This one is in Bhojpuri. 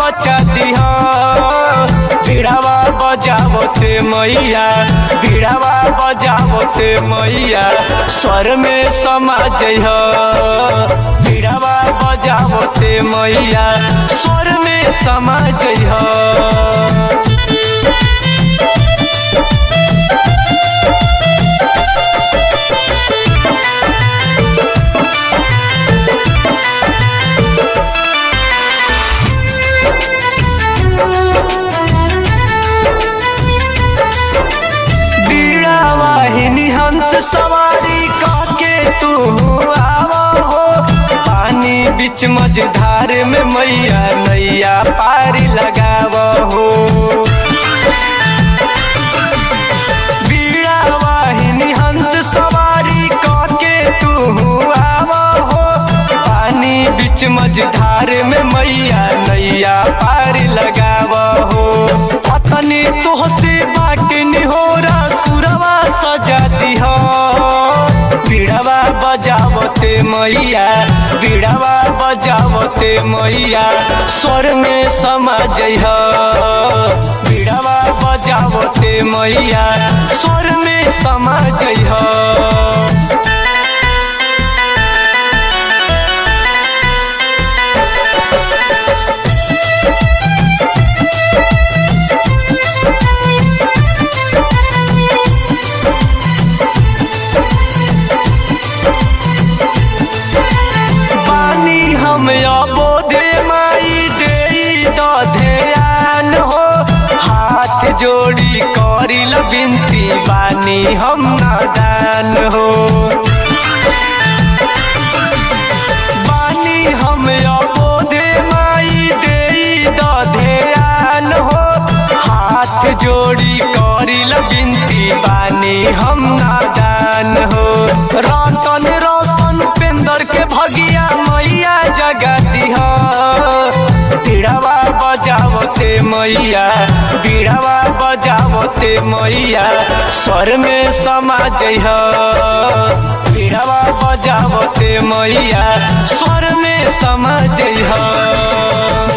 बचा दिह बीड़ावा बजावते मैया बीड़ावा बजावते मैया स्वर में समा जइह बीड़ावा बजावते मैया स्वर में समा जइह बीड़ा वाहिनी हंस सवारी काके तू आवा हो पानी बीच मझधार में मैया नैया पारी लगाव हो बीड़ा वाहिनी हंस सवारी काके तू आवा हो पानी बीच मझधार में मैया नैया पारी लगाव हो पतनी तोहसे बाटनी हो सुरवा सजा दिह बीड़वा बजावते मैया बीड़वा बजावते मैया स्वर में समा जइह बीड़वा बजावते मैया स्वर में समा जइह बानी हम अबोधे माई दे ध्यान हो हाथ जोड़ी करिल बिनती बानी हम नादान हो बानी हम अबोधे माई दे ध्यान हो हाथ जोड़ी करिल बिनती बानी हम नादान हो रतन रोशन उपेंद्र के भगिया मैया जगा दिह बीड़ावा बजावते मैया बीड़ावा बजावते मैया स्वर में समा जइह बीड़ावा बजावते मैया स्वर में समा जइह